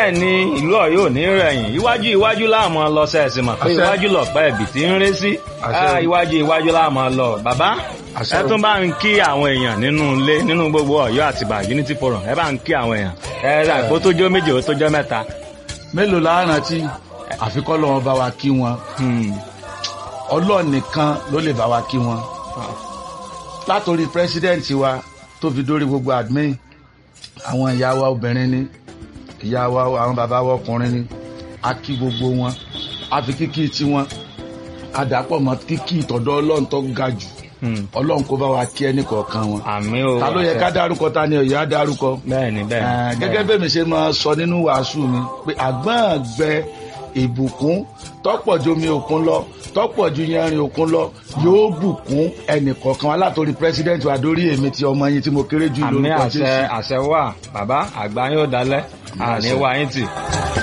bẹ́ẹ̀ ni ìlú Ọ̀yọ́ ò ní rẹ̀yìn iwájú iwájú láàmú lọ sẹ́ẹ̀sì mọ̀ pé Àṣẹ. iwájú lọ̀pẹ́ ẹ̀bì tí ń ré sí Àṣẹ. Ah, iwájú iwájú láàmú lọ bàbá Àṣẹ ẹ o. tún bá ń kí àwọn èèyàn nínú ilé nínú gbogbo Ọ̀yọ́ àtìbà Unity Forum ẹ bá ń kí àwọn èèyàn ẹ rà kó tó jọ méje ó tó jọ mẹ́ta. mélòó la rántí àfikọ́ lọ́wọ́ bá wa kí wọn Hmm. ọlọ́ọ̀ nìkan ló lè bá wa kí wọn látòrí pírẹsidẹ́ǹtì wa tó fi dórí gbogbo admin àwọn ìyá wa obìnrin ni ìyá wa àwọn bàbá wa ọkùnrin ni a kí gbogbo wọn a fi kíkí tiwọn a dàpọ̀ mọ́ kíkí ìtọ̀dọ̀ ọlọ́run tó ga jù Hmm. ọlọ́run kó bá wa kí ẹnì kọ̀ọ̀kan wọn àmì o ta ló yẹ ká dárúkọ ta ni ọ̀yọ́ á dárúkọ bẹ́ẹ̀ ni bẹ́ẹ̀ Eh, ni. gẹ́gẹ́ bẹ́ẹ̀ mi ṣe máa sọ nínú wàásù mi pé àgbọ̀n gbẹ ìbùkún tọ́pọ̀ ju omi òkun lọ tọ́pọ̀ ju yanrìn òkun lọ yóò bùkún ẹnìkọ̀ọ̀kan wa látòrí president wa dórí èmi ti ọmọ yín tí mo kéré jù àmì lórúkọ àṣẹ Jésù. àṣẹ wà bàbá àgbà yóò dalẹ̀ àní Àṣẹ. wá yín tì.